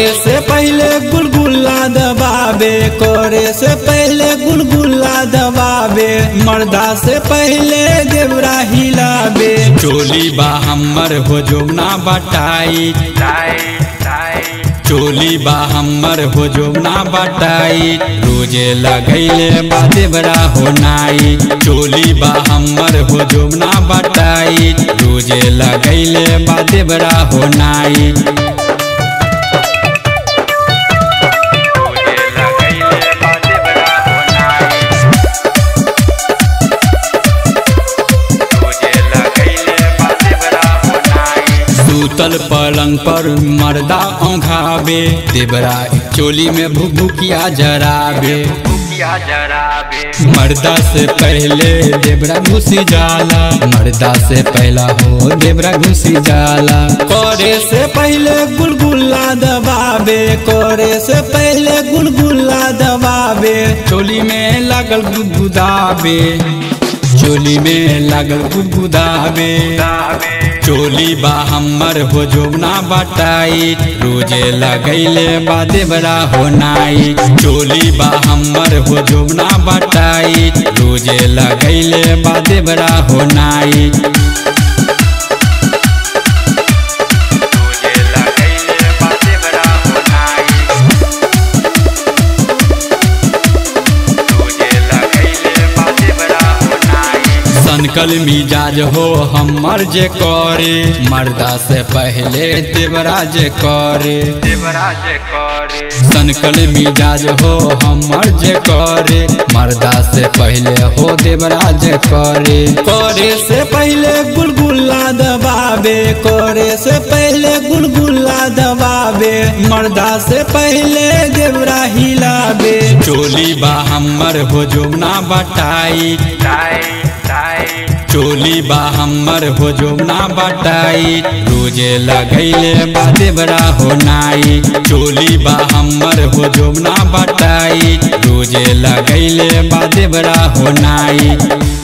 करे से पहले गुलगुला दबावे करे से पहले गुलगुला दबावे मर्दा से पहले देवरा हिलावे चोली बा हमर हो जोना बटाई चोली बा हमर हो जोना बटाई रोजे लगैले बा देवरा हो नाई चोली बा हमर हो जोना बटाई रोजे लगैले बा देवरा हो नाई सूतल पलंग पर मर्दा औंघावे देवरा चोली में भुभुकिया जरावे मर्दा से पहले देवरा घुसी जाला मर्दा से पहला हो देवरा घुसी जाला करे से पहले गुलगुला दबावे करे से पहले गुलगुला दबावे चोली में लागल गुदगुदावे चोली में लागल गुदगुदावे चोली बा हमर हो जोना बटाई रोजे लगैले बा देवरा हो नाई चोली बा हमर हो जोना बटाई रोजे लगैले बा देवरा हो नाई सनकल मिजाज हो हमर जे करे मर्दा से पहले देवरा जे करे सनकल मिजाज हो हमर जे करे मर्दा से पहले हो देवरा जे करे करे से पहले गुलगुला दबावे करे से पहले गुलगुला दबावे मर्दा से पहले देवरा हिलावे चोली बा हमर हो जोना बटाई चोली बा हमर हो जोना बटाई रोजे लगैले बा देवरा हो नाई चोली बा हमर हो जोना बटाई रोजे लगैले बा देवरा हो नाई